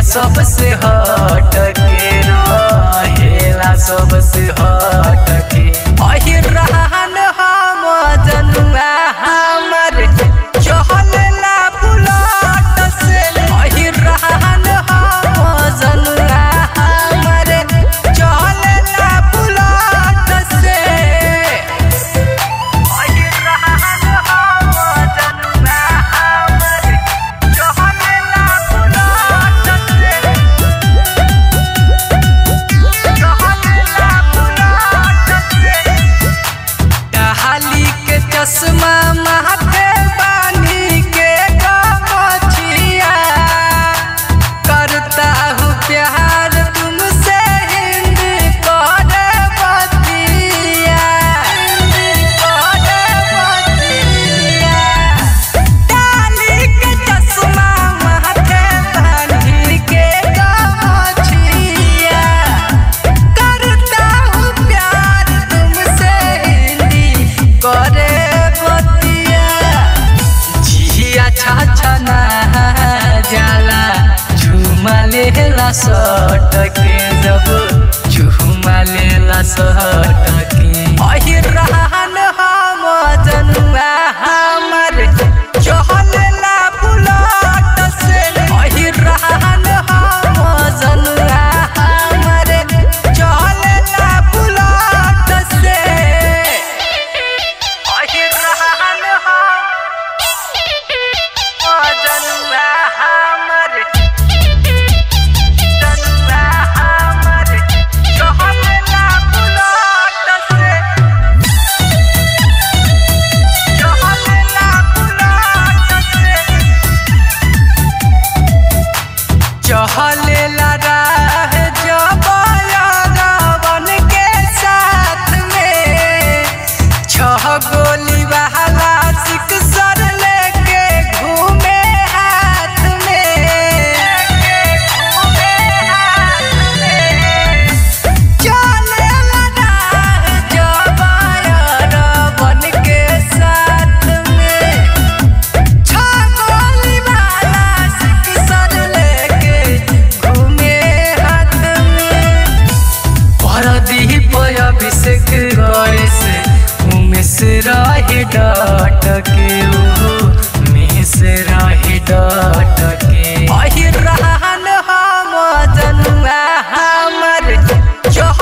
सबसे हट के रहेला सबसे हट के अहि रहन हम जनुआ हमर चहलेला बुलट से अहि रहन हम जनुआ हमर चहलेला बुलट से अहि रहन हम जनुआ हमर चहलेला बुलट से चहलेला बुलट से टहली के चश्मा माथे बानी के गमछिया करता हूँ प्यार तुमसे हिंदी करे बतिया हिंदी करे बतिया डाली के चश्मा माथे बानी के गमछिया करता हूँ प्यार तुमसे हिंदी करे बतिया जिया छा ना जाला झुमा लेला सट के जब झुमा लेला सट के अहि रहन हम जनुआ हमर चहलेला बुलट से अहि रहन हम जनुआ हमर चहलेला बुलट से अहि रहन हम जनुआ हमर जनुआ हमर चहलेला बुलट से चहलेला बुलट से चहलेला राह जबन के साथ में छह गोली वाला सिक्सर लेके घूमे हाथ में घूमे हाथ में चलेला राह जबन के साथ में छगोली वाला सिक्सर लेके घूमे हाथ में परदीप अभिषेक करे से उमेश रही डट के ओ मेस रही डट के अहि रहन हम जनुआ हमर चह